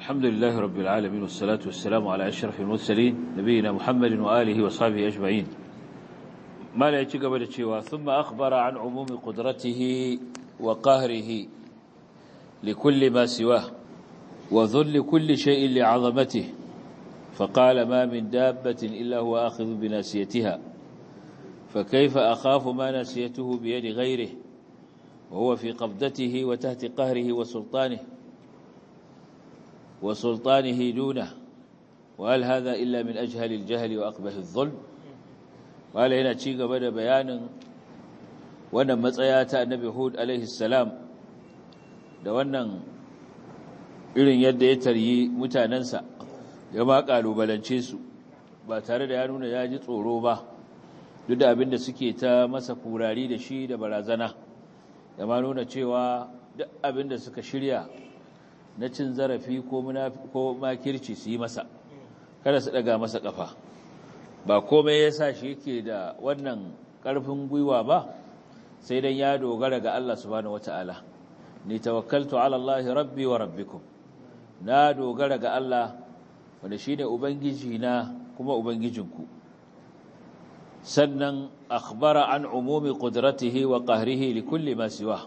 الحمد لله رب العالمين والصلاة والسلام على أشرف المرسلين نبينا محمد وآله وصحبه أجمعين ما لا يتقبل الشيوى ثم أخبر عن عموم قدرته وقهره لكل ما سواه وذل كل شيء لعظمته فقال ما من دابة إلا هو آخذ بناسيتها فكيف أخاف ما ناسيته بيد غيره وهو في قبضته وتحت قهره وسلطانه وسلطانه دونه وهل هذا إلا من أجهل الجهل وأقبح الظلم وهل هنا تشيق بدا بيان وانا متسيات النبي هود عليه السلام da wannan irin yadda ya taryi mutanensa ya ma kalubalance su ba tare da ya nuna ya ji tsoro ba duk da abin da suke ta masa kurari da shi da barazana da ma nuna cewa duk abin da suka shirya na cin zarafi ko makirci su yi masa kada su daga masa kafa ba komai ya sa shi yake da wannan ƙarfin gwiwa ba sai dan ya dogara ga Allah subhanahu wata'ala ni tawakkaltu ala Allah rabbi wa rabbikum na dogara ga Allah wanda shine ubangiji na kuma ubangijinku sannan akhbara an umumi qudratihi wa qahrihi li kulli ma siwa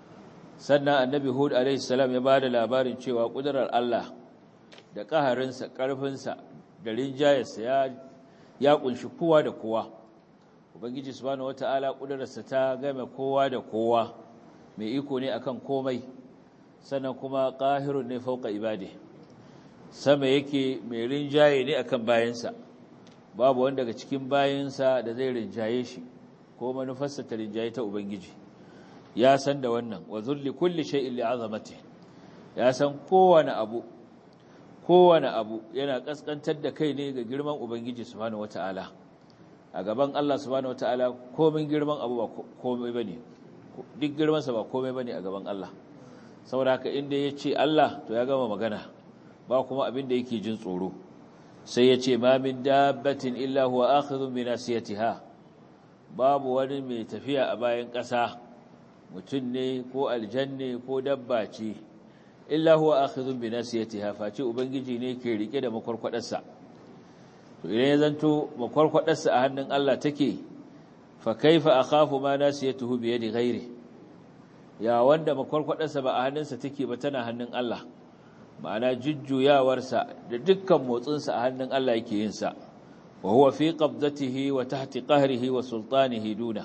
sannan annabi hud alaihi salam ya bada labarin cewa kudurar Allah da kaharinsa karfinsa da rinjayarsa ya ya kunshi kowa da kowa ubangiji subhanahu wataala kudurarsa ta game kowa da kowa mai iko ne akan komai sannan kuma qahirun ne fauka ibade sama yake mai rinjaye ne akan bayansa babu wanda daga cikin bayansa da zai rinjaye shi ko manufarsa ta rinjaye ta ubangiji ya san da wannan wa zulli kulli shay'in li'azamati ya san kowane abu kowane abu yana kaskantar da kai ne ga girman ubangiji subhanahu wataala a gaban Allah subhanahu wataala komai girman abu ba komai bane duk girman sa ba komai bane a gaban Allah saboda haka inda yace Allah to ya gama magana ba kuma abin da yake jin tsoro sai yace ma min dabbatin illa huwa akhidhun bi nasiyatiha babu wani mai tafiya a bayan ƙasa mutum ne ko aljanne ko dabba ce illa huwa akhidhun bi nasiyatiha face ubangiji ne ke rike da makwarkwadarsa to idan ya zanto makwarkwadarsa a hannun Allah take fa kaifa akhafu ma nasiyatuhu bi yadi ghairi ya wanda makwarkwadarsa ba a hannunsa take ba tana hannun Allah ma'ana jujjuyawarsa da dukkan motsinsa a hannun Allah yake yin sa wa huwa fi qabdatihi wa tahti qahrihi wa sultanihi duna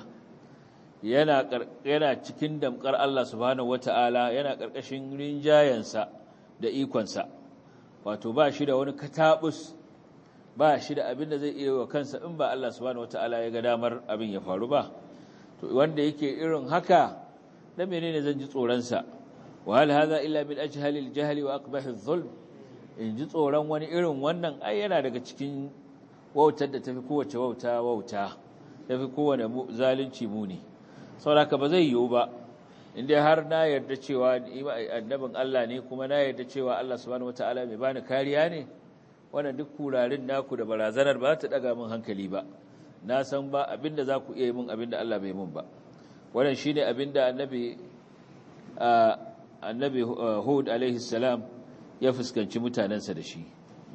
yana yana cikin damkar Allah subhanahu wata'ala yana karkashin rinjayensa da ikonsa wato ba shi da wani katabus ba shi da abin da zai iya wa kansa in ba Allah subhanahu wata'ala ya ga damar abin ya faru ba to wanda yake irin haka dan menene zan ji tsoron sa wa hal hadha illa min ajhali al-jahli wa aqbahi adh-dhulm in ji tsoron wani irin wannan ai yana daga cikin wautar da tafi kowace wauta wauta tafi kowane zalunci muni sauraka ba zai yiwu ba inda har na yarda cewa annabin Allah ne kuma na yarda cewa Allah subhanahu wataala mai bani kariya ne wannan duk kurarin naku da barazanar ba ta daga min hankali ba na san ba abinda za ku iya yi min abinda Allah bai mun ba wannan shine abinda annabi annabi Hud alaihi salam ya fuskanci mutanensa da shi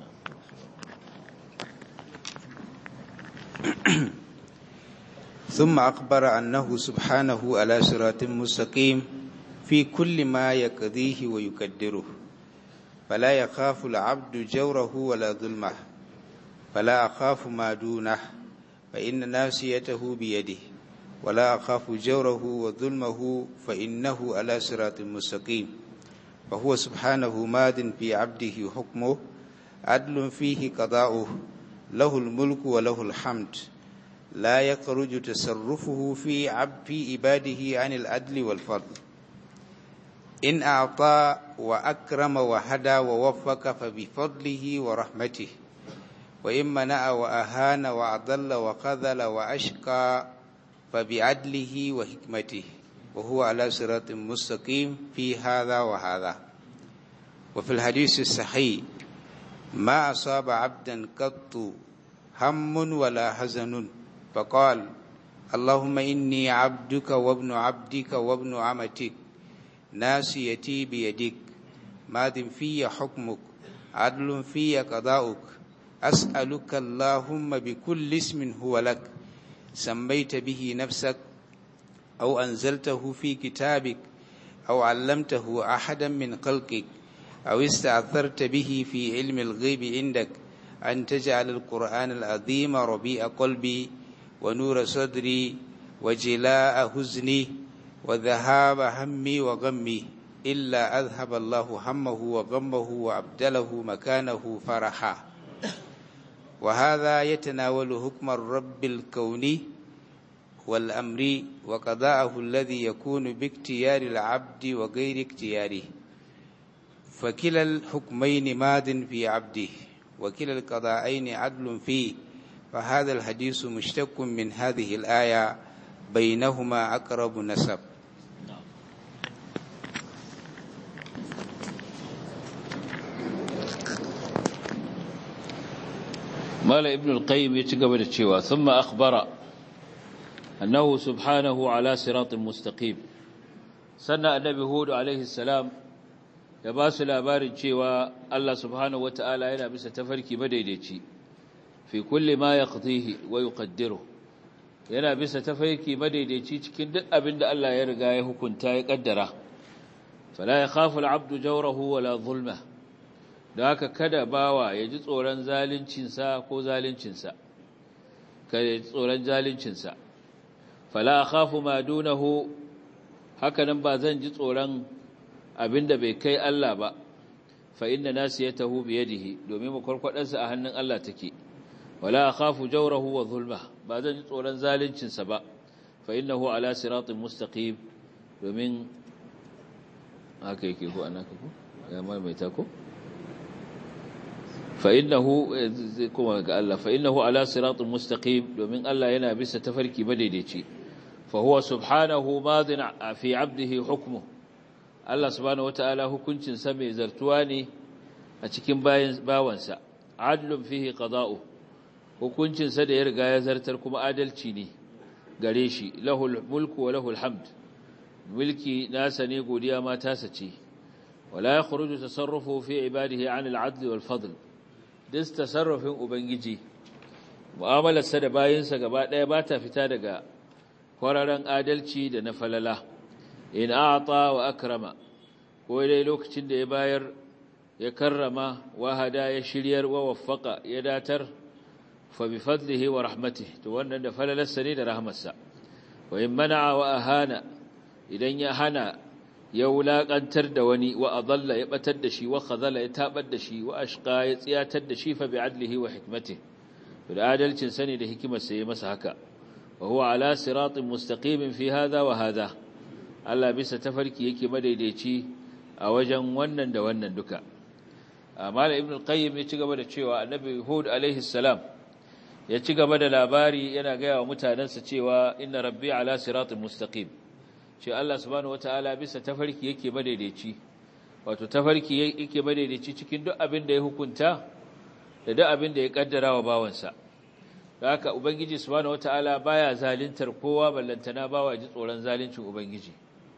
ثم أخبر أنه سبحانه على صراط مستقيم في كل ما يقضيه ويقدره فلا يخاف العبد جوره ولا ظلمه فلا أخاف ما دونه فإن ناسيته بيده ولا أخاف جوره وظلمه فإنه على صراط مستقيم فهو سبحانه ماد في عبده حكمه عدل فيه قضاؤه له الملك وله الحمد لا يخرج تصرفه في عب في عباده عن العدل والفضل إن أعطى وأكرم وهدى ووفق فبفضله ورحمته وإن منع وأهان وأضل وخذل وأشقى فبعدله وحكمته وهو على صراط مستقيم في هذا وهذا وفي الحديث الصحيح ما أصاب عبدا قط هم ولا حزن فقال اللهم إني عبدك وابن عبدك وابن عمتك ناسيتي بيدك ماذ في حكمك عدل في قضاؤك أسألك اللهم بكل اسم هو لك سميت به نفسك أو أنزلته في كتابك أو علمته أحدا من خلقك أو استأثرت به في علم الغيب عندك أن تجعل القرآن العظيم ربيع قلبي ونور صدري وجلاء حزني وذهاب همي وغمي إلا أذهب الله همه وغمه وأبدله مكانه فرحا وهذا يتناول حكم الرب الكوني والأمر وقضاءه الذي يكون باختيار العبد وغير اختياره فكلا الحكمين ماض في عبده وكلا القضاءين عدل فيه فهذا الحديث مشتق من هذه الآية بينهما أقرب نسب مال ابن القيم يتقبل الشيوى ثم أخبر أنه سبحانه على صراط مستقيم سنة النبي هود عليه السلام ya ba su labarin cewa Allah subhanahu wata'ala yana bisa tafarki madaidaici fi kulli ma yaqdihi wa yuqaddiru yana bisa tafarki madaidaici cikin duk abin da Allah ya riga ya hukunta ya kaddara fala yakhafu al-'abdu jawrahu wala zulma da haka kada bawa ya ji tsoron zalincin sa ko zalincin sa kada ya ji tsoron zalincin sa fala akhafu ma dunahu haka nan ba zan ji tsoron abinda bai kai Allah ba fa inna nasiyatahu bi yadihi domin makwarkwadarsa a hannun Allah take wala akhafu jawrahu wa zulma ba zan ji tsoron zalincin sa ba fa innahu ala siratin mustaqim domin haka yake ko anaka ko ya maimaita ko fa innahu kuma ga Allah fa innahu ala siratin mustaqim domin Allah yana bisa tafarki madaidaici fa huwa subhanahu madin fi 'abdihi hukmuhu Allah subhanahu wata'ala hukuncinsa mai zartuwa ne a cikin bawansa adlun fihi qada'u hukuncinsa da ya riga ya zartar kuma adalci ne gare shi lahul mulku wa lahul hamd mulki nasa ne godiya ma tasa ce wala yakhruju tasarrufu fi ibadihi 'an al-'adl wal fadl dis tasarrufin ubangiji mu'amalarsa da bayinsa gaba daya ba ta fita daga kwararan adalci da na falala in a'ta wa akrama ko dai lokacin da ya bayar ya karrama wa hada ya shiryar wa waffaqa ya datar fa bi fadlihi wa rahmatihi to wannan da falalarsa ne da rahmarsa wa in mana'a wa ahana idan ya hana ya wulakantar da wani wa adalla ya batar da shi wa khazala ya tabar da shi wa ashqa ya tsiyatar da shi fa bi adlihi wa hikmatihi to da adalcin sani da hikimarsa ya masa haka wa huwa ala siratin mustaqimin fi hadha wa hadha Allah bisa tafarki yake madaidaici a wajen wannan da wannan duka Malam Ibn al-Qayyim ya ci gaba da cewa Annabi Hud alaihi salam ya ci gaba da labari yana ga wa mutanansa cewa inna rabbi ala siratin mustaqim ce Allah subhanahu wataala bisa tafarki yake madaidaici wato tafarki yake madaidaici cikin duk abin da ya hukunta da duk abin da ya kaddara wa bawansa haka ubangiji subhanahu wataala baya zalintar kowa ballantana bawa ji tsoron zalincin ubangiji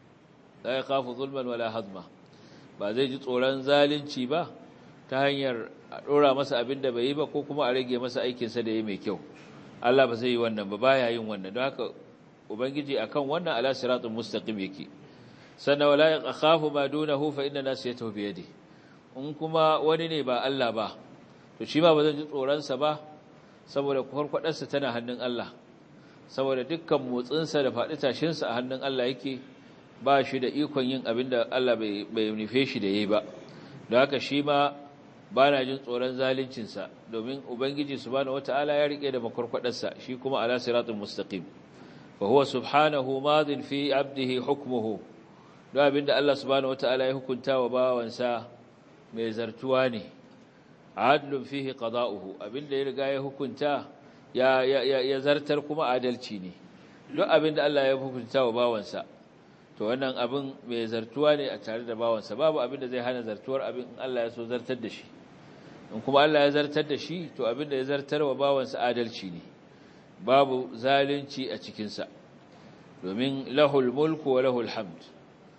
la yakhafu zulman wala hazma ba zai ji tsoron zalunci ba ta hanyar a dora masa abin da bai yi ba ko kuma a rage masa aikin sa da yayi mai kyau Allah ba zai yi wannan ba baya yin wannan don haka ubangiji akan wannan ala siratul mustaqim yake sannan wala yakhafu ma dunahu fa inna nasiyatahu bi yadi in kuma wani ne ba Allah ba to shi ma ba zai ji tsoron sa ba saboda kwarkwadarsa tana hannun Allah saboda dukkan motsinsa da faɗi tashinsa a hannun Allah yake ba shi da ikon yin abin da Allah bai nufe shi da yi ba da haka shi ma ba na jin tsoron zalincinsa domin ubangiji subhanahu wata'ala ya rike da makwarkwadarsa shi kuma ala siratul mustaqim fa huwa subhanahu madin fi abdihi hukmuhu da abin da Allah subhanahu wata'ala ya hukunta wa bawansa mai zartuwa ne adlun fihi qada'uhu abin da ya riga ya hukunta ya ya zartar kuma adalci ne duk abin da Allah ya hukunta wa bawansa to wannan abin mai zartuwa ne a tare da bawansa babu abin da zai hana zartuwar abin in Allah ya so zartar da shi in kuma Allah ya zartar da shi to abin da ya zartar wa bawansa adalci ne babu zalunci a cikinsa domin lahul mulku wa lahul hamd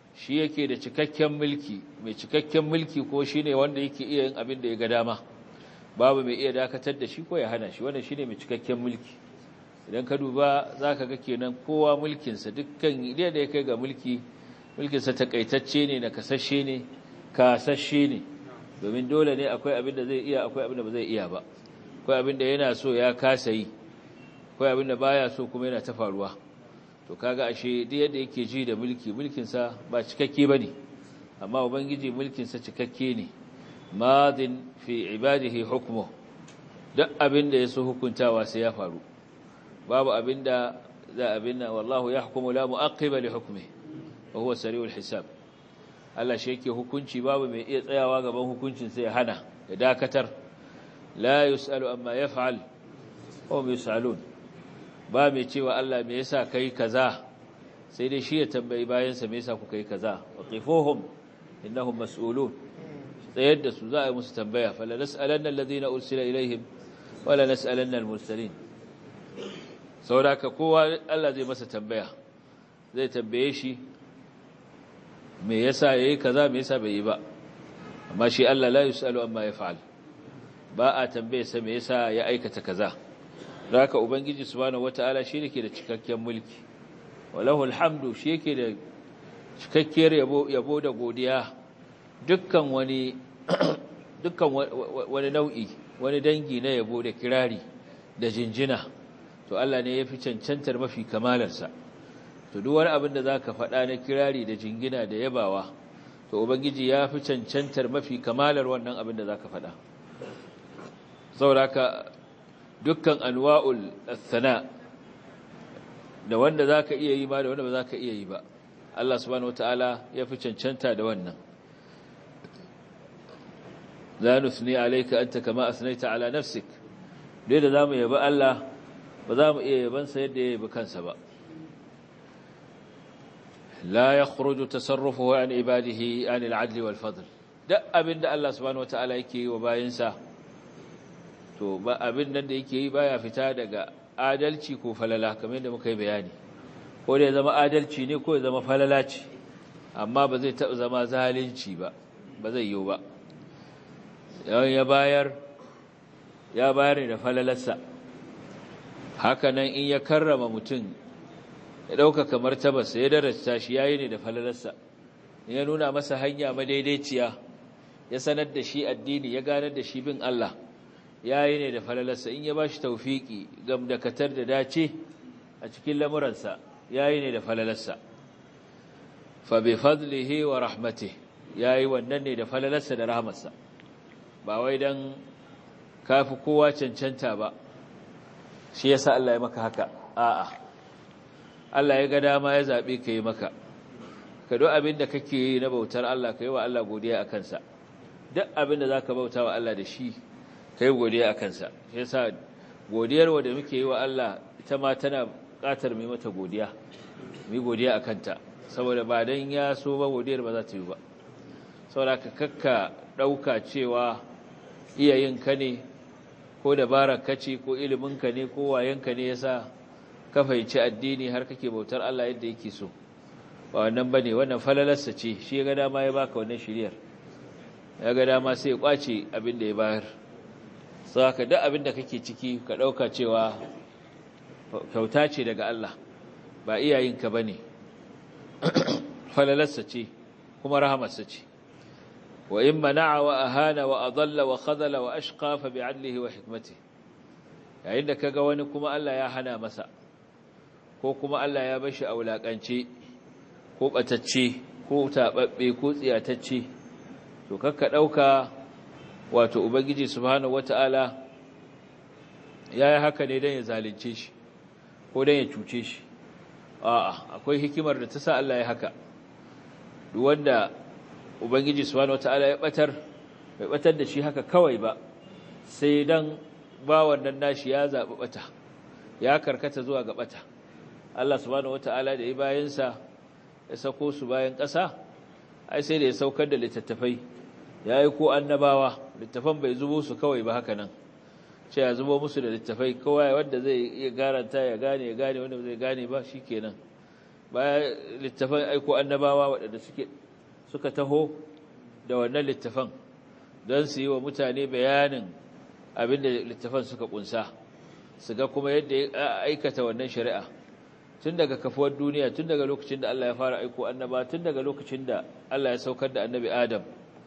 shi yake da cikakken mulki mai cikakken mulki ko shine wanda yake iya yin abin da ya ga dama babu mai iya dakatar da shi ko ya hana shi wannan shine mai cikakken mulki idan ka duba zaka ga kenan kowa mulkin sa dukkan idan da ya kai ga mulki mulkin sa takaitacce ne na kasashe ne kasashe ne domin dole ne akwai abin da zai iya akwai abin da ba zai iya ba akwai abin da yana so ya kasa yi akwai abin da baya so kuma yana ta faruwa to kaga ashe duk yadda yake ji da mulki mulkin sa ba cikakke bane amma ubangiji mulkin sa cikakke ne madin fi ibadihi hukmu duk abin da yaso hukuntawa sai ya faru babu abin da za abinna wallahu yahkumu la mu'aqqiba li hukmihi wa huwa sari'ul hisab Allah shi yake hukunci babu mai iya tsayawa gaban hukuncin sai ya hana ya dakatar la yusalu amma yaf'al wa hum yusalun ba mai cewa Allah me yasa kai kaza sai dai shi ya tambayi bayan sa me yasa kuka yi kaza waqifuhum innahum mas'ulun tsayar da su za a yi musu tambaya fala nas'alanna alladhina ursila ilaihim wala nas'alanna al-mursalin saboda kowa Allah zai masa tambaya zai tambaye shi me yasa yayi kaza me yasa bai yi ba amma shi Allah la yusalu amma yaf'al ba a tambaye sa me yasa ya aikata kaza haka ubangiji subhanahu wataala shi yake da cikakken mulki walahu alhamdu shi yake da cikakkiyar yabo yabo da godiya dukkan wani dukkan wani nau'i wani dangi na yabo da kirari da jinjina to Allah ne ya fi cancantar mafi kamalarsa to duk wani abin da zaka faɗa na kirari da jingina da yabawa to ubangiji ya fi cancantar mafi kamalar wannan abin da zaka faɗa saboda dukkan anwa'ul thana da wanda zaka iya yi ma da wanda ba zaka iya yi ba Allah subhanahu wataala ya fi cancanta da wannan la nusni alayka anta kama asnaita ala nafsik dai da zamu yabi Allah ba za mu iya yaban sa yadda ya yabi kansa ba la yakhruju tasarrufuhu an ibadihi an al-'adl wal fadl duk abinda Allah subhanahu wataala yake yi wa bayinsa to ba abin nan da yake yi baya fita daga adalci ko falala kamar yadda muka yi bayani ko da ya zama adalci ne ko ya zama falala ce amma ba zai taɓa zama zalunci ba ba zai yiwu ba yawan ya bayar ya bayar ne da falalarsa hakanan in ya karrama mutum ya ɗaukaka martabarsa ya darasta shi yayi ne da falalarsa ya nuna masa hanya madaidaiciya ya sanar da shi addini ya ganar da shi bin Allah yayi ne da falalarsa in ya bashi tawfiki gamdakatar da dace a cikin lamuransa yayi ne da falalarsa fa bi fadlihi wa rahmatihi yayi wannan ne da falalarsa da rahmarsa ba wai dan kafi kowa cancanta ba shi yasa Allah ya maka haka a'a Allah ya ga dama ya zabe ka yi maka ka duk abin da kake yi na bautar Allah ka yi wa Allah godiya a kansa duk abin da zaka bauta wa Allah da shi ka yi godiya a kansa shi yasa godiyar wa da muke yi wa Allah ita ma tana buƙatar mai mata godiya mu yi godiya a kanta saboda ba dan ya so ba godiyar ba za ta yi ba saboda ka kakka ɗauka cewa iyayenka ne ko dabarar kace ko iliminka ne ko wayanka ne yasa ka fahimci addini har kake bautar Allah yadda yake so ba wannan bane wannan falalarsa ce shi ya ga dama ya baka wannan shiriyar ya ga dama sai ya kwace abin da ya bayar saka duk abin da kake ciki ka dauka cewa kyauta ce daga Allah ba iyayenka bane falalarsa ce kuma rahamarsa ce وإن منع وأهان وأضل وخذل وأشقى فبعدله وحكمته yayin da kaga wani kuma Allah ya hana masa ko kuma Allah ya bashi aulakance ko batacce ko tababbe ko tsiyatacce to kakka dauka wato ubangiji subhanahu wataala yayi haka ne dan ya zalunce shi ko dan ya cuce shi a'a akwai hikimar da ta sa Allah ya haka duk wanda ubangiji subhanahu wataala ya batar bai batar da shi haka kawai ba sai dan ba wannan nashi ya zabi bata ya karkata zuwa ga bata Allah subhanahu wataala da bayansa ya sako su bayan ƙasa ai sai da ya saukar da littattafai ya yi ko annabawa littafan bai zubo su kawai ba haka nan ce ya zubo musu da littattafai kawai wanda zai iya garanta ya gane ya gane wanda zai gane ba shikenan bayan littafan aiko annabawa waɗanda suke suka taho da wannan littafan don su yi wa mutane bayanin abinda littafan suka kunsa su ga kuma yadda ya aikata wannan shari'a tun daga kafuwar duniya tun daga lokacin da Allah ya fara aiko annaba tun daga lokacin da Allah ya saukar da annabi Adam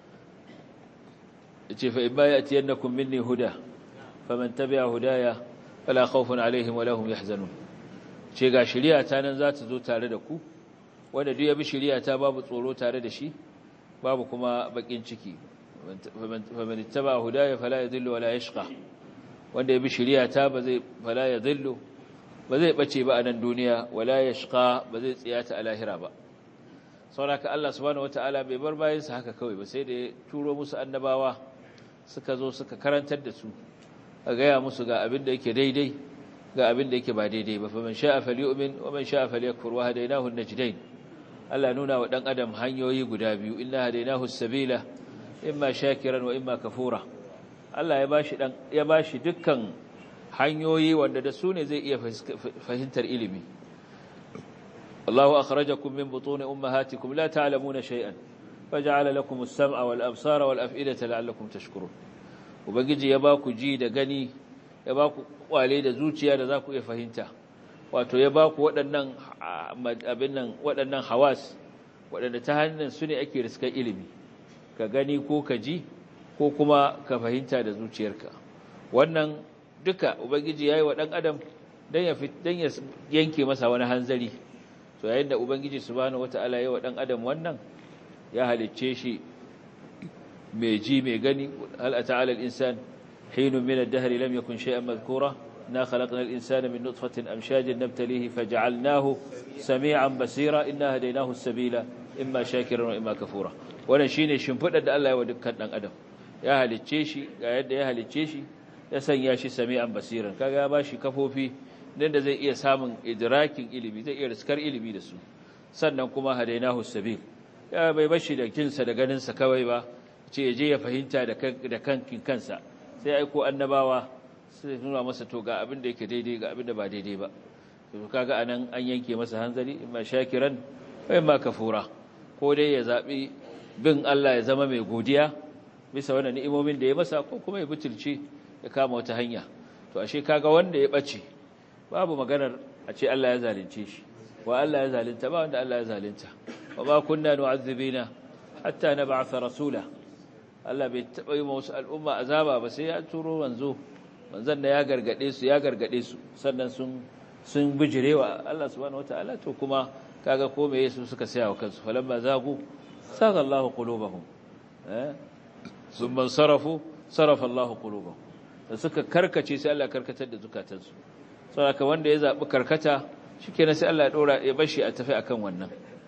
yace fa in ba yatiyannakum minni huda faman tabi'a hudaya fala khawfun alaihim wala hum yahzanun ce ga shari'a ta nan za ta zo tare da ku wanda duk ya bi shari'a ta babu tsoro tare da shi babu kuma bakin ciki faman ittaba hudaya fala yadhillu wala yashqa wanda ya bi shari'a ta ba zai fala yadhillu ba zai bace ba a nan duniya wala yashqa ba zai tsiyata a lahira ba saboda Allah subhanahu wataala bai bar bayansa haka kawai ba sai da ya turo musu annabawa suka zo suka karantar da su a gaya musu ga abin da yake daidai ga abin da yake ba daidai ba faman sha'a falyu'min wa man sha'a falyakfur wa hadaynahu an-najdayn Allah nuna wa dan adam hanyoyi guda biyu inna hadaynahu as-sabila imma shakiran wa imma kafura Allah ya bashi dan ya bashi dukkan hanyoyi wanda da su ne zai iya fahimtar ilimi Allahu akhrajakum min butuni ummahatikum la ta'lamuna shay'an faj'ala lakum as-sam'a wal absara wal af'idata la'allakum tashkurun ubangiji ya ba ku ji da gani ya ba ku kwale da zuciya da za ku iya fahimta wato ya ba ku waɗannan abin nan waɗannan hawas waɗanda ta hannun su ne ake riskar ilimi ka gani ko ka ji ko kuma ka fahimta da zuciyarka wannan duka ubangiji ya yi wa ɗan adam don ya yanke masa wani hanzari to yayin da ubangiji subhanahu wata'ala ya yi wa ɗan adam wannan ya halicce shi mai ji mai gani hal ata'ala al-insan حين من الدهر لم يكن شيئا مذكورا إنا خلقنا الإنسان من نطفة أمشاج نبتليه فجعلناه سميعا بصيرا إنا هديناه السبيل إما شاكرا وإما كفورا wannan shine shimfidar da Allah ya wa dukkan dan adam ya halicce shi ga yadda ya halicce shi ya sanya shi sami'an basiran kaga ya bashi kafofi dan da zai iya samun idrakin ilimi zai iya riskar ilimi da su sannan kuma hadainahu sabil ya bai bashi da kinsa da ganin sa kawai ba ce je ya fahimta da da kankin kansa sai aiko annabawa sai nuna masa to ga abin da yake daidai ga abin da ba daidai ba to kaga anan an yanke masa hanzari imma shakiran wa imma kafura ko dai ya zabi bin Allah ya zama mai godiya bisa wannan ni'imomin da ya masa ko kuma ya butulce ya kama wata hanya to ashe kaga wanda ya bace babu maganar a ce Allah ya zalunce shi wa Allah ya zalunta ba wanda Allah ya zalunta wa ma kunna nu'azzibina hatta nab'atha rasula Allah bai taɓa yi wasu al'umma azaba ba sai ya turo wanzo wanzan da ya gargade su ya gargade su sannan sun sun bijirewa Allah subhanahu wataala to kuma kaga ko me yesu suka saya wa kansu falamma zagu saga Allahu qulubahum eh thumma sarafu sarafa Allahu qulubahum da suka karkace sai Allah karkatar da zukatansu saboda wanda ya zabi karkata shikenan sai Allah ya dora ya bashi a tafi akan wannan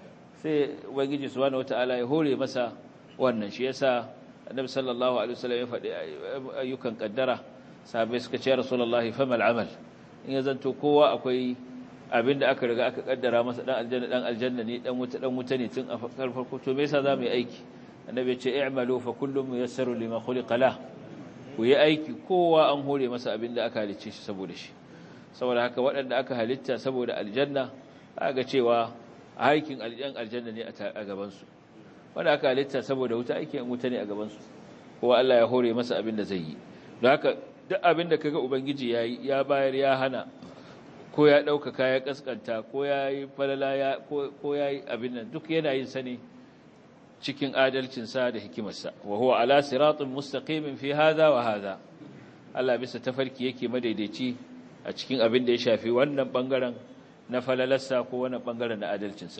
sai ubangiji subhanahu wataala ya hore masa wannan shi yasa annabi sallallahu alaihi wasallam ya faɗi ayyukan kaddara sahabbai suka ce rasulullahi famal amal in ya zanto kowa akwai abinda aka riga aka kaddara masa dan aljanna dan aljanna ne dan wuta dan wuta ne tun a farko to me yasa zamu yi aiki annabi ya ce i'malu fa kullum muyassaru lima khuliqa la ku yi aiki kowa an hore masa abinda aka halicce shi saboda shi saboda haka waɗanda aka halitta saboda aljanna aka cewa aikin aljanna ne a gaban su wanda aka halitta saboda wuta aikin wuta ne a gabansu kowa Allah ya hore masa abin da zai yi don haka duk abin da kaga ubangiji ya yi ya bayar ya hana ko ya ɗaukaka ya ƙasƙanta ko ya yi falala ya ko ya yi abin nan duk yana yin sa ne cikin adalcinsa da hikimarsa wa huwa ala siratin mustaqimin fi hadha wa hadha Allah bisa tafarki yake madaidaici a cikin abin da ya shafi wannan bangaren na falalarsa ko wannan bangaren na adalcinsa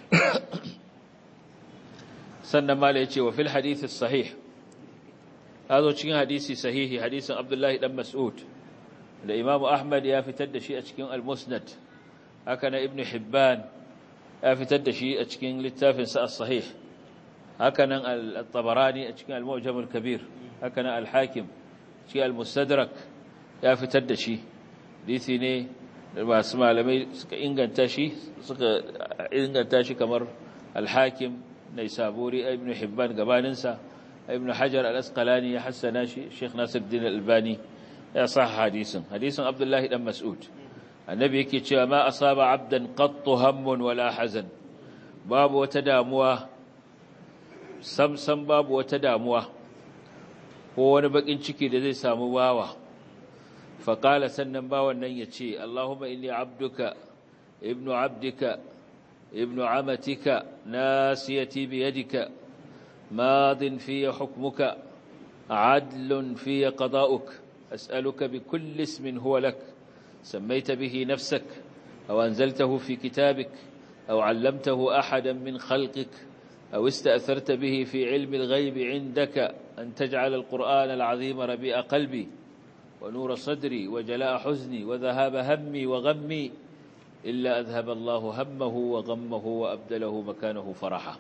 sannan mala ya ce wa fil hadithi sahih zo cikin hadisi sahihi hadisin abdullahi dan mas'ud da imamu ahmad ya fitar da shi a cikin al-musnad haka na ibn hibban ya fitar da shi a cikin littafin sa as-sahih haka nan al-tabarani a cikin al-mu'jam al-kabir haka nan al-hakim cikin al-mustadrak ya fitar da shi hadisi ne masu malamai suka inganta shi suka inganta shi kamar al-hakim naisaburi ibn hibban gabaninsa ibn hajar al-asqalani ya hassana shi sheikh nasiruddin al-albani ya sa hadisin hadisin abdullahi dan mas'ud annabi yake cewa ma asaba abdan qattu hammun wala hazan babu wata damuwa samsam babu wata damuwa ko wani bakin ciki da zai samu bawa faƙala sannan bawan nan ya ce Allahumma inni abduka ibnu abdika ibnu amatika nasiyati biyadika madin fiye hukmuka adlun fiye qada'uk as'aluka bi kulli ismin huwa lak sammaita bihi nafsak aw anzaltahu fi kitabik aw 'allamtahu ahadan min khalqik أو استأثرت به في علم الغيب عندك أن تجعل القرآن العظيم ربيع قلبي ونور صدري وجلاء حزني وذهاب همي وغمي إلا أذهب الله همه وغمه وأبدله مكانه فرحا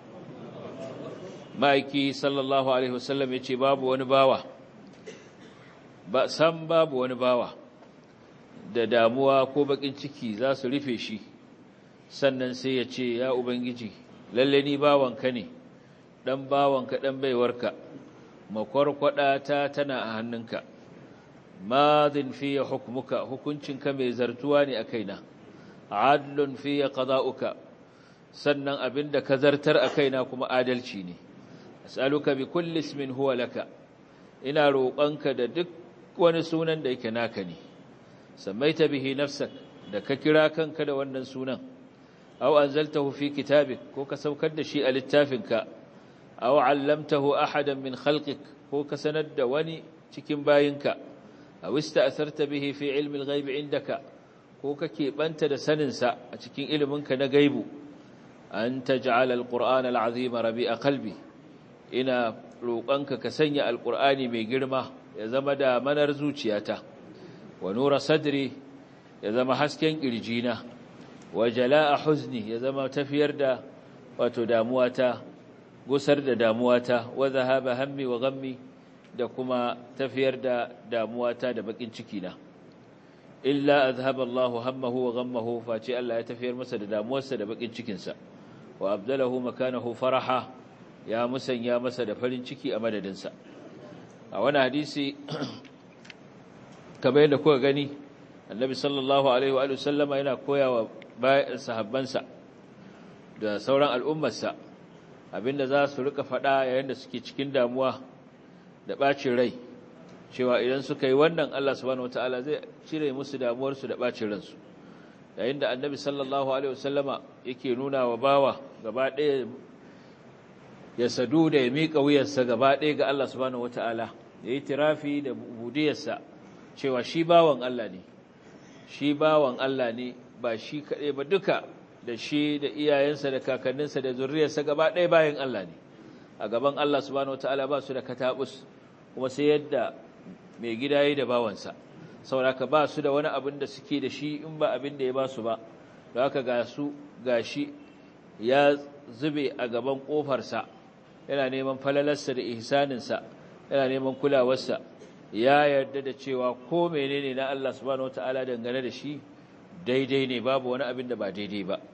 مايكي صلى الله عليه وسلم يتي باب ونباوة بأسام باب ونباوة da damuwa ko bakin ciki za su rufe shi sannan sai ya ce ya ubangiji lalle ni bawanka ne dan bawanka dan baiwarka makwarkwada ta tana a hannunka madin fiye hukmuka hukuncinka mai zartuwa ne a kaina adlun fiye qada'uka sannan abinda ka zartar a kaina kuma adalci ne as'aluka bi kulli ismin huwa laka ina roƙonka da duk wani sunan da yake naka ne samaita bihi nafsak da ka kira kanka da wannan sunan aw anzaltahu fi kitabik ko ka saukar da shi a littafinka aw allamtahu ahadan min khalqik ko ka sanar da wani cikin bayinka aw ista'tharta bihi fi ilmi al-ghaib indaka ko kake banta da sanin sa a cikin iliminka na gaibu an taj'ala al-qur'ana al-azima rabi'a qalbi ina roƙonka ka sanya al-qur'ani mai girma ya zama da manar zuciyata wa nura sadri ya zama hasken kirjina wa jala'a huzni ya zama tafiyar da wato damuwata gusar da damuwata wa zahaba hammi wa ghammi da kuma tafiyar da damuwata da bakin ciki na illa azhaba Allahu hammahu wa ghammahu face Allah ya tafiyar masa da damuwarsa da bakin cikin sa wa abdalahu makanahu faraha ya musanya masa da farin ciki a madadin sa a wani hadisi kamar yadda kuka gani annabi sallallahu alaihi wa sallama yana koyawa bayan sahabbansa da sauran al'ummarsa abinda za su rika faɗa yayin da suke cikin damuwa da ɓacin rai cewa idan suka yi wannan Allah subhanahu wataala zai cire musu damuwarsu da ɓacin ransu yayin da annabi sallallahu alaihi wasallama yake nuna wa bawa gaba ɗaya ya sadu da ya miƙa wuyarsa gaba ɗaya ga Allah subhanahu wataala ya yi tirafi da budiyarsa cewa shi bawan Allah ne shi bawan Allah ne ba shi kaɗai ba duka da shi da iyayensa da kakanninsa da zurriyarsa gaba ɗaya bayan Allah ne a gaban Allah subhanahu wataala ba su da katabus kuma sai yadda mai gida yi da bawansa sauraka ba su da wani abin da suke da shi in ba abin da ya ba su ba da haka ga su ga shi ya zube a gaban ƙofarsa yana neman falalarsa da ihsaninsa yana neman kulawarsa ya yarda da cewa ko menene na Allah subhanahu wataala dangane da shi daidai ne babu wani abin da ba daidai ba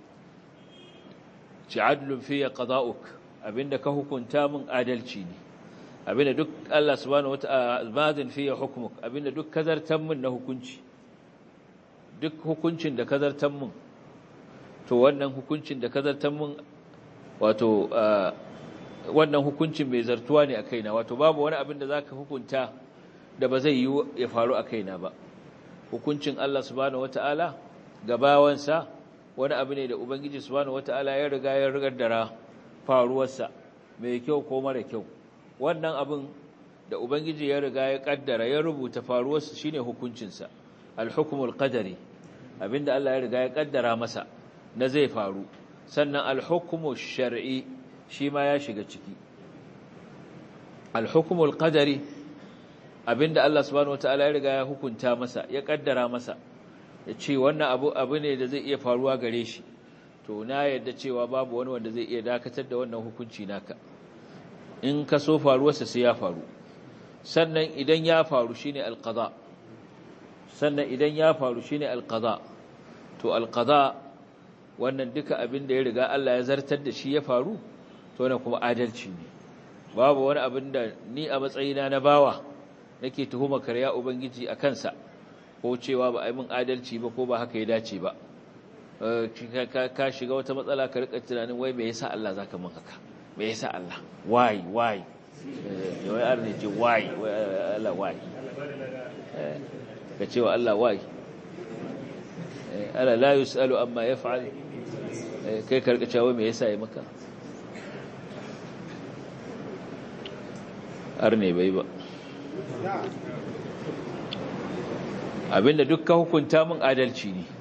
ci adlun fiye qada'uk abinda ka hukunta min adalci ne abinda duk Allah subhanahu wata'ala madin fiye hukmuk abinda duk kazartan min na hukunci duk hukuncin da kazartan min to wannan hukuncin da kazartan min wato wannan hukuncin mai zartuwa ne a kaina wato babu wani abin da zaka hukunta da ba zai yi ya faru a kaina ba hukuncin Allah subhanahu wata'ala gabawansa wani abu ne da ubangiji subhanahu wata'ala ya riga ya rigar dara faruwarsa mai kyau ko mara kyau wannan abin da ubangiji ya riga ya kaddara ya rubuta faruwarsa shine hukuncinsa al-hukmul qadari abinda Allah ya riga ya kaddara masa na zai faru sannan al-hukmu shar'i shi ma ya shiga ciki al-hukmul qadari abinda Allah subhanahu wataala ya riga ya hukunta masa ya kaddara masa ya ce wannan abu abu ne da zai iya faruwa gare shi to na yadda cewa babu wani wanda zai iya dakatar da wannan hukunci naka in ka so faruwarsa sai ya faru sannan idan ya faru shine alqada sannan idan ya faru shine alqada to alqada wannan duka abin da ya riga Allah ya zartar da shi ya faru to wannan kuma adalci ne babu wani abin da ni a matsayina na bawa nake tuhuma karya ubangiji a kansa ko cewa ba a yi min adalci ba ko ba haka ya dace ba ka shiga wata matsala ka rika tunanin wai me yasa Allah zaka min haka me yasa Allah why why wai ar ne ce why Allah why ka ce wa Allah why ala la yusalu amma yaf'al kai ka rika cewa me yasa yi maka ar ne bai ba abinda duk ka hukunta min adalci ne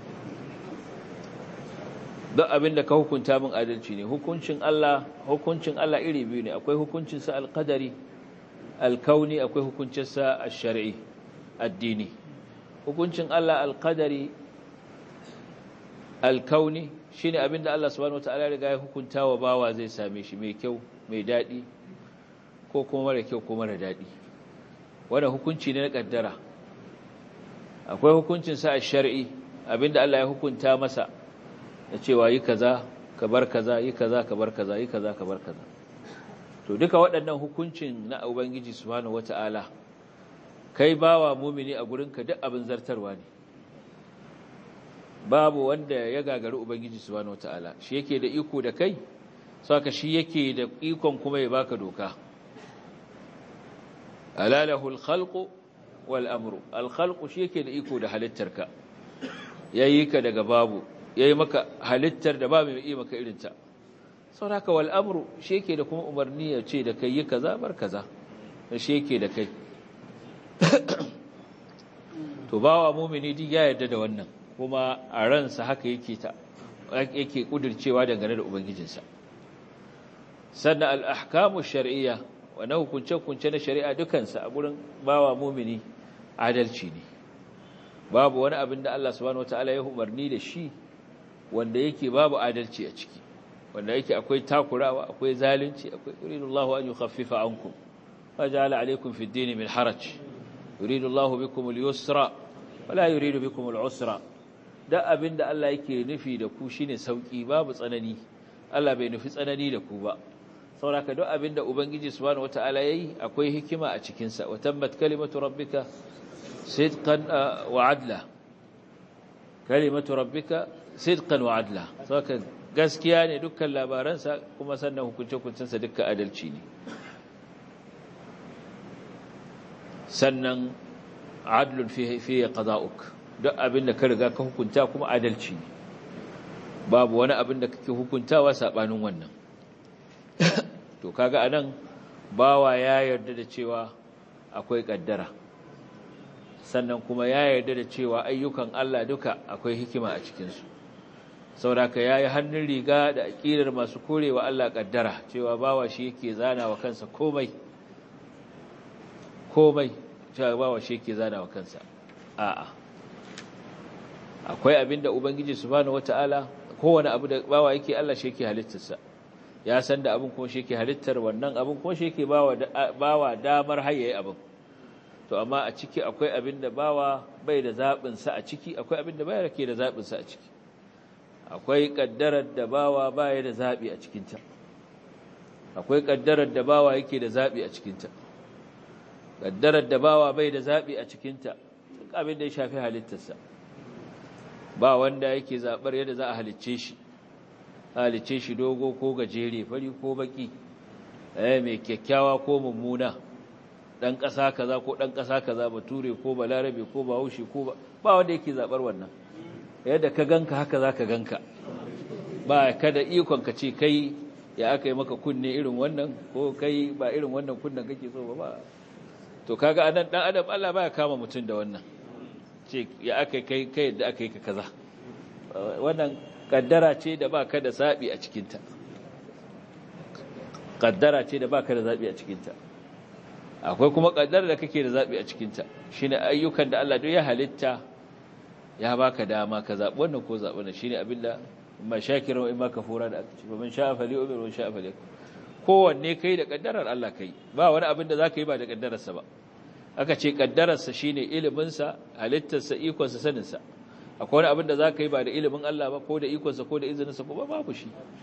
duk abinda ka hukunta min adalci ne hukuncin Allah hukuncin Allah iri biyu ne akwai hukuncin sa alqadari alkauni akwai hukuncin sa ash-shar'i addini hukuncin Allah alqadari alkauni shine abinda Allah subhanahu wataala ya riga ya hukunta wa bawa zai same shi mai kyau mai dadi ko kuma mara kyau ko mara dadi wannan hukunci ne na kaddara akwai hukuncinsa a shari'i abinda Allah ya hukunta masa da cewa yi kaza ka bar kaza yi kaza ka bar kaza yi kaza ka bar kaza to duka waɗannan hukuncin na ubangiji subhanahu wata'ala kai bawa mumini a gurinka duk abin zartarwa ne babu wanda ya gagari ubangiji subhanahu wata'ala shi yake da iko da kai saka shi yake da ikon kuma ya baka doka alalahul khalqu wal amru al khalqu shi yake da iko da halittarka yayi ka daga babu yayi maka halittar da babu mai yi maka irin ta saboda wal amru shi yake da kuma umarni ya ce da kai yi kaza bar kaza shi yake da kai to bawa mu'mini duk ya yarda da wannan kuma a ransa haka yake ta yake kudircewa dangane da ubangijinsa sannan al ahkamu shar'iyya wani hukunce-hukunce na shari'a dukansa a gurin bawa mumini adalci ne babu wani abin da Allah subhanahu wataala ya umarni da shi wanda yake babu adalci a ciki wanda yake akwai takurawa akwai zalunci akwai yuridullahu an yukhaffifa ankum faja'ala alaykum fid din min haraj yuridullahu bikum al-yusra wala yuridu bikum al-usra da abin da Allah yake nufi da ku shine sauki babu tsanani Allah bai nufi tsanani da ku ba sauraka duk abinda ubangiji subhanahu wataala yayi akwai hikima a cikin sa watammat kalimatu rabbika sidqan wa adla kalimatu rabbika sidqan wa adla sauraka gaskiya ne dukkan labaransa kuma sannan hukunce-hukuncen sa dukkan adalci ne sannan adlun fi fi qada'uk duk abinda ka riga ka hukunta kuma adalci ne babu wani abin da kake hukuntawa sabanin wannan to kaga anan bawa ya yarda da cewa akwai kaddara sannan kuma ya yarda da cewa ayyukan Allah duka akwai hikima a cikin su sauraka yayi hannun riga da aqidar masu korewa Allah kaddara cewa bawa shi yake zana wa kansa komai komai cewa bawa shi yake zana wa kansa a'a akwai abinda ubangiji subhanahu wataala kowane abu da bawa yake Allah shi yake halittarsa ya san da abin kuma shi yake halittar wannan abin kuma shi yake bawa damar hayaye abin to amma a ciki akwai abin da bawa bai da zaɓin sa a ciki akwai abin da baya yake da zaɓin sa a ciki akwai kaddarar da bawa baya da zaɓi a cikin ta akwai kaddarar da bawa yake da zaɓi a cikin ta kaddarar da bawa bai da zaɓi a cikin ta duk abin da ya shafi halittarsa ba wanda yake zaɓar yadda za a halicce shi halicce shi dogo ko gajere fari ko baki eh mai kyakkyawa ko mummuna dan ƙasa kaza ko dan ƙasa kaza bature ko balarabe ko bahaushe ko ba ba wanda yake zaɓar wannan yadda ka ganka haka za ka ganka ba ka da ikon ka ce kai ya aka yi maka kunne irin wannan ko kai ba irin wannan kunnen kake so ba ba to kaga anan dan adam Allah baya kama mutum da wannan ce ya aka kai kai yadda aka yi ka kaza wannan kaddara ce da baka da zabi a cikinta kaddara ce da baka da zabi a cikinta akwai kuma kaddara da kake da zabi a cikinta shine ayyukan da Allah duk ya halitta ya baka dama ka zabi wannan ko zabi wannan shine abinda imma shakiran wa imma kafura da aka ce man sha'a falyu'min wa sha'a falyakfur kowanne kai da kaddarar Allah kai ba wani abin da zaka yi ba da kaddararsa ba aka ce kaddararsa shine iliminsa halittarsa ikonsa saninsa akwai wani abin da za ka yi ba da ilimin Allah ba ko da ikonsa ko da izininsa ko ba babu shi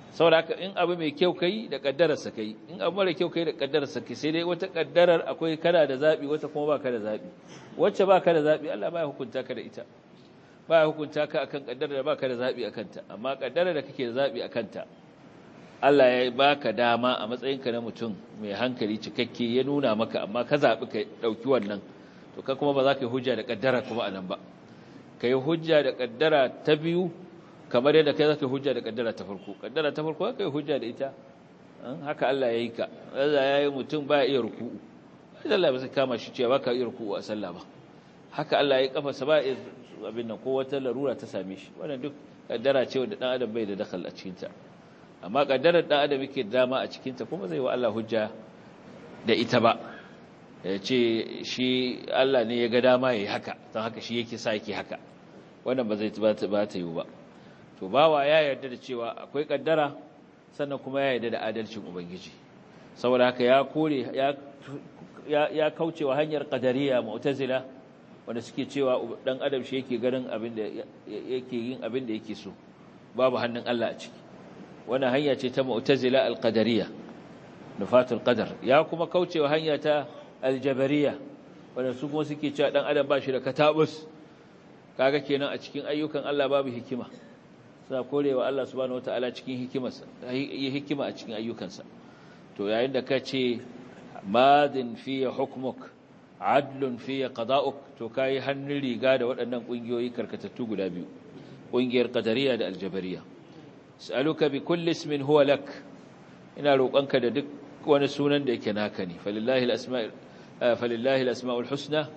saboda haka in abu mai kyau kai da kaddararsa kai in abu mara kyau kai da kaddararsa kai sai dai wata kaddarar akwai kana da zabi wata kuma baka da zabi wacce baka da zabi Allah baya hukunta ka da ita baya hukunta ka akan kaddarar da baka da zabi akan ta amma kaddarar da kake da zabi akan ta Allah ya baka dama a matsayinka na mutum mai hankali cikakke ya nuna maka amma ka zabi ka dauki wannan to ka kuma ba za ka yi hujja da kaddara kuma anan ba ka yi hujja da kaddara ta biyu kamar yadda kai zaka hujja da kaddara ta farko kaddara ta farko kai hujja da ita haka Allah ya yi ka Allah ya yi mutum ba iya ruku'u Allah ba sai kama shi cewa baka iya ruku'u a sallah ba haka Allah ya yi kafarsa ba iya abin nan ko wata larura ta same shi wannan duk kaddara ce wanda dan adam bai da dakal a cikin ta amma kaddarar dan adam yake dama a cikin ta kuma zai wa Allah hujja da ita ba ya ce shi Allah ne ya ga dama yayi haka don haka shi yake sa yake haka wannan ba zai ba ta yi ba to bawa ya yarda da cewa akwai kaddara sannan kuma ya yarda da adalcin ubangiji saboda haka ya kore ya ya kaucewa hanyar qadariya mu'tazila wanda suke cewa dan adam shi yake ganin abin da yake yin abin da yake so babu hannun Allah a ciki wannan hanya ce ta mu'tazila al-qadariyya nufatul qadar ya kuma kaucewa hanya ta al-jabariyya wanda su kuma suke cewa dan adam ba shi da katabus kaga kenan a cikin ayyukan Allah babu hikima suna korewa Allah subhanahu wataala cikin hikimarsa yi hikima a cikin ayyukansa to yayin da ka ce madin fiye hukmuk adlun fiye qada'uk to kai hannun riga da waɗannan ƙungiyoyi karkatattu guda biyu ƙungiyar qadariya da aljabariya sa'aluka bi kulli ismin huwa lak ina roƙonka da duk wani sunan da yake naka ne falillahi alasma'ul falillahi alasma'ul husna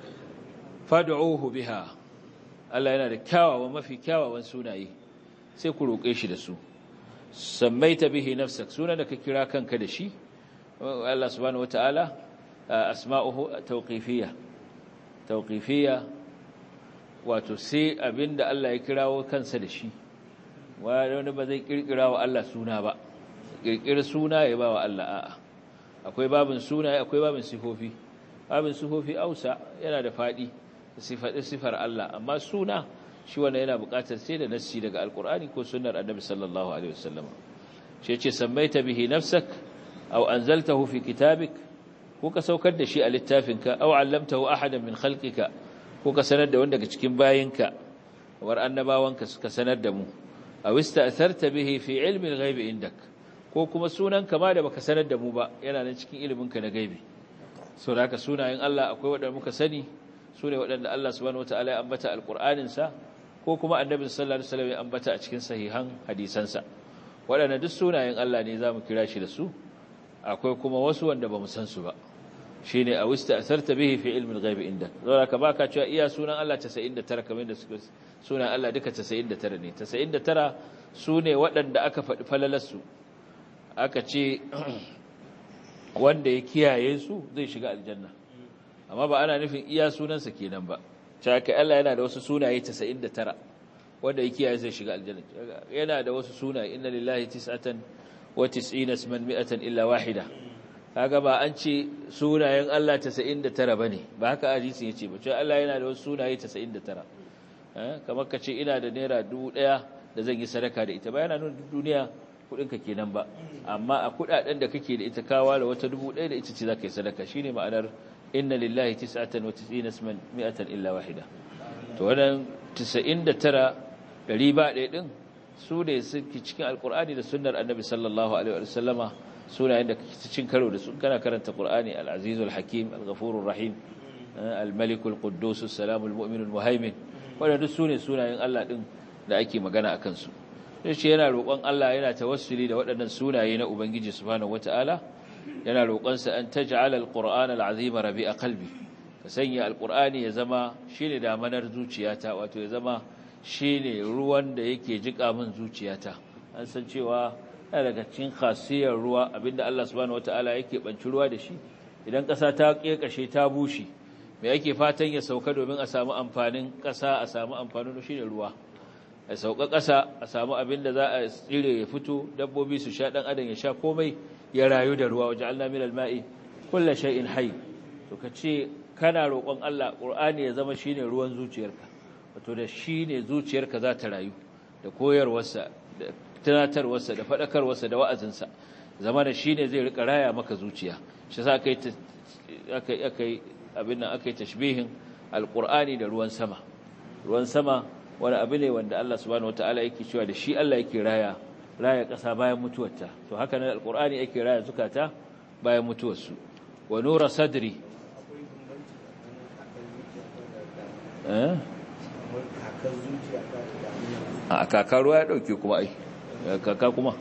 fad'uhu biha Allah yana da kyawawan mafi kyawawan sunaye sai ku roƙe shi da su sammaita bihi nafsak sunan da ka kira kanka da shi Allah subhanahu wataala asma'uhu tawqifiyya tawqifiyya wato sai abinda Allah ya kirawo kansa da shi wani ba zai kirkira wa Allah suna ba kirkira suna ya ba wa Allah a'a akwai babin suna akwai babin sifofi babin sifofi ausa yana da fadi sifar Allah amma suna shi wanda yana buƙatar sai da nassi daga alkur'ani ko sunnar annabi sallallahu alaihi wasallam shi yace sammaita bihi nafsak aw anzaltahu fi kitabik ko ka saukar da shi a littafinka aw allamtahu ahadan min khalqika ko ka sanar da wanda daga cikin bayinka war annabawanka suka sanar da mu aw ista'tharta bihi fi ilmi al-ghaib indak ko kuma sunan kama da baka sanar da mu ba yana nan cikin iliminka na gaibi so da haka sunayen Allah akwai wanda muka sani sune waɗanda Allah subhanahu wataala ya ambata alqur'aninsa ko kuma annabi sallallahu alaihi wasallam ya ambata a cikin sahihan hadisansa waɗanda duk sunayen Allah ne zamu kira shi da su akwai kuma wasu wanda bamu san su ba shine a wista asarta bihi fi ilmi al-ghaib inda saboda ka baka cewa iya sunan Allah 99 kamar da suka sunan Allah duka 99 ne 99 sune waɗanda aka faɗi falalarsu aka ce wanda ya kiyaye su zai shiga aljanna amma ba ana nufin iya sunansa kenan ba cewa Allah yana da wasu sunaye 99 wanda yake yayi zai shiga aljanna yana da wasu sunaye inna lillahi tis'atan wa tis'ina isman mi'atan illa wahida kaga ba an ce sunayen Allah 99 bane ba haka hadisin yace ba cewa Allah yana da wasu sunaye 99 eh kamar ka ce ina da naira 1000 da zan yi sadaka da ita ba yana nuna duniya kudinka kenan ba amma a kudaden da kake da ita kawa da wata 1000 da ita ce zaka yi sadaka shine ma'anar inna lillahi tis'atan wa tis'ina isman mi'atan illa wahida to wannan 99 dari ba ɗaya din su ne suke cikin alqur'ani da sunnar annabi sallallahu alaihi wa sallama sunayen da kake cin karo da su kana karanta qur'ani al-azizul hakim al-ghafurur rahim al-malikul quddus as-salamul mu'minul muhaimin wannan su ne sunayen Allah din da ake magana akan su shi yana roƙon Allah yana tawassuli da waɗannan sunaye na ubangiji subhanahu wataala yana roƙonsa an taj'ala al-qur'an al-azima rabi'a qalbi ka sanya al-qur'ani ya zama shine damanar zuciyata wato ya zama shine ruwan da yake jika min zuciyata an san cewa yana daga cikin khasiyar ruwa abinda Allah subhanahu wataala yake banci ruwa da shi idan ƙasa ta kekashe ta bushe me yake fatan ya sauka domin a samu amfanin ƙasa a samu amfanin shine ruwa a sauka ƙasa a samu abinda za a tsire ya fito dabbobi su sha dan adam ya sha komai ya rayu da ruwa waje Allah min alma'i kullu shay'in hayy to kace kana roƙon Allah Qur'ani ya zama shine ruwan zuciyarka wato da shine zuciyarka za ta rayu da koyarwarsa da tunatarwarsa da faɗakarwarsa da wa'azinsa zama da shi ne zai rika raya maka zuciya shi sa aka yi abin nan aka yi tashbihin alƙur'ani da ruwan sama ruwan sama wani abu ne wanda Allah subhanahu wata'ala yake cewa da shi Allah yake raya raya ƙasa bayan mutuwarta to haka nan alƙur'ani yake raya zukata bayan mutuwarsu wa nura sadri a kaka ruwa ya ɗauke kuma ai kaka kuma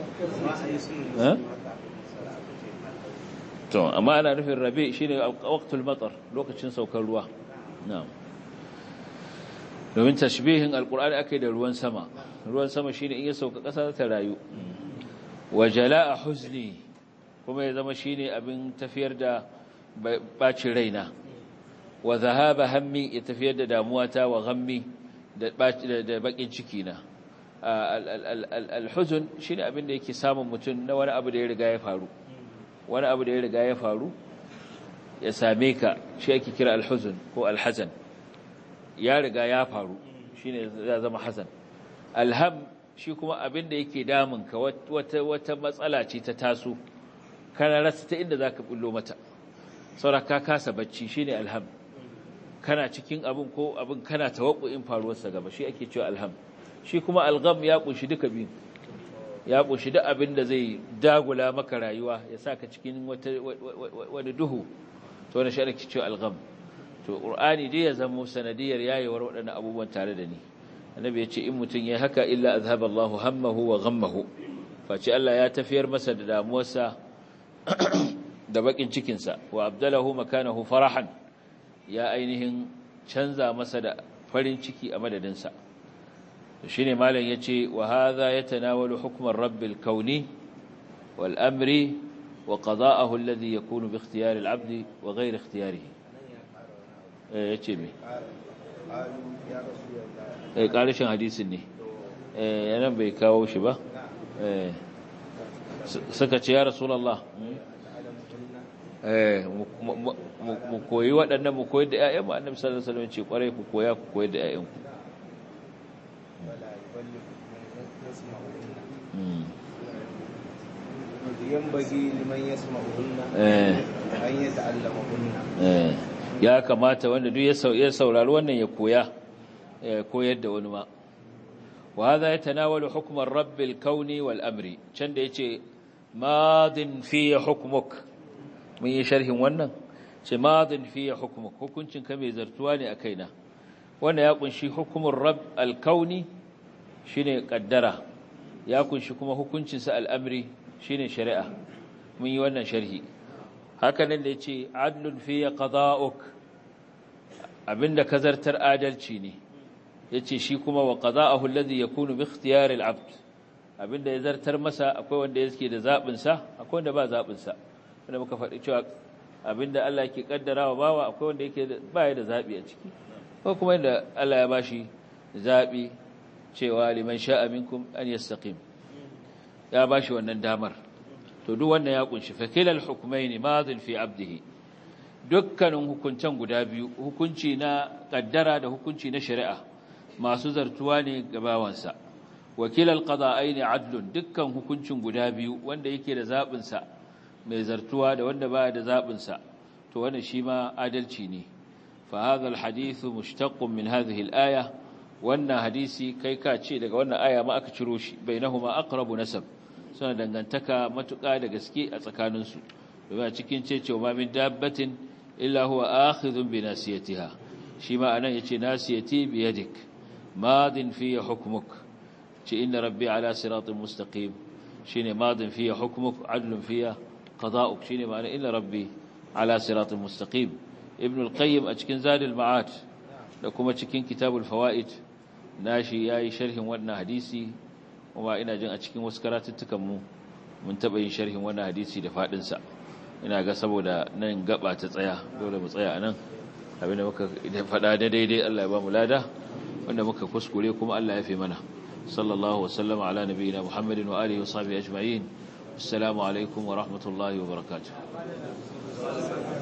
to amma ana nufin rabe shine waqtul matar lokacin saukar ruwa na'am domin tashbihin alqur'ani akai da ruwan sama ruwan sama shine in ya sauka ƙasa ta rayu wa jala'a huzni kuma ya zama shine abin tafiyar da bacin raina wa zahaba hammi ya tafiyar da damuwata wa ghammi da bakin ciki na al-huzn shine abin da yake samun mutum na wani abu da ya riga ya faru wani abu da ya riga ya faru ya same ka shi ake kira al-huzn ko al-hazan ya riga ya faru shine ya zama hazan alham shi kuma abin da yake damun ka wata wata matsala ce ta taso kana rasa ta inda zaka bullo mata saboda ka kasa bacci shine alham kana cikin abin ko abin kana tawakkuin faruwarsa gaba shi ake cewa alham shi kuma algham ya kunshi duka biyu ya kunshi duk abin da zai dagula maka rayuwa ya saka cikin wata wani duhu to wannan shi ake cewa algham to qur'ani dai ya zama sanadiyar yayewar waɗannan abubuwan tare da ni annabi ya ce in mutum ya haka illa azhaba Allahu hammahu wa ghammahu face Allah ya tafiyar masa da damuwarsa da bakin cikinsa wa abdalahu makanahu farahan ya ainihin canza masa da farin ciki a madadinsa shi ne malam ya ce wa haza ya tanawalu hukumar rabbil kauni wal amri wa qada'ahu alladhi yakunu bi ikhtiyari al-abd wa ghayri ikhtiyarihi eh yace me eh karishin hadisin ne eh yana bai kawo shi ba eh suka ce ya rasulullah mu koyi waɗannan mu koyi da ‘ya'yan annabi sallallahu alaihi wasallam ce kwarai ku koya ku koyi da ‘ya'yanku ya kamata wanda duk ya saurari wannan ya koya koyar da wani ma wa hadha yatanawalu hukm ar-rabb al-kawni wal amri can da yace madin fi hukmuk mun yi sharhin wannan ce madin fiye hukumuk hukuncin ka mai zartuwa ne a kaina wanda ya kunshi hukumin rab alkauni shine kaddara ya kunshi kuma hukuncinsa al'amri shine shari'a mun yi wannan sharhi hakanan da ya ce adlun fiye qada'uk abinda ka zartar adalci ne ya ce shi kuma wa qada'ahu alladhi yakunu bi ikhtiyari al-abd abinda ya zartar masa akwai wanda yake da zaɓinsa akwai wanda ba zaɓinsa wanda muka faɗi cewa abinda Allah ke kaddara wa bawa akwai wanda yake baya da zabi a ciki ko kuma inda Allah ya bashi zabi cewa liman sha'a minkum an yastaqim ya bashi wannan damar to duk wannan ya kunshi fa kilal hukmayn madin fi abdihi dukkanin hukuncen guda biyu hukunci na kaddara da hukunci na shari'a masu zartuwa ne ga bawansa wakilal qada'aini adlun dukkan hukuncin guda biyu wanda yake da zabin sa mai zartuwa da wanda baya da zaɓinsa to wannan shi ma adalci ne fa hadha alhadith mushtaqqun min hadhihi alaya wannan hadisi kai ka ce daga wannan aya ma aka ciro shi bainahuma aqrabu nasab suna dangantaka matuƙa da gaske a tsakanin su domin a cikin ce cewa min dabbatin illa huwa akhidhun bi nasiyatiha shi ma anan yace nasiyati bi yadik madin fi hukmuk ce inna rabbi ala siratin mustaqim shine madin fi hukmuk adlun fiya قضاؤك شيني معنى إلا ربي على صراط مستقيم ابن القيم أتكين زاد المعات لكم أتكين كتاب الفوائد ناشي ياي شرح وانا حديثي وما إنا جن أتكين وسكرات التكمو من تبعين شرح وانا حديثي دفاع دنسا ina ga saboda nan gaba ta tsaya dole mu tsaya anan abinda muka faɗa da daidai Allah ya ba mu lada wanda muka kuskure kuma Allah ya fi mana sallallahu wasallama ala nabiyina muhammadin wa alihi wa sahbihi ajma'in السلام عليكم ورحمة الله وبركاته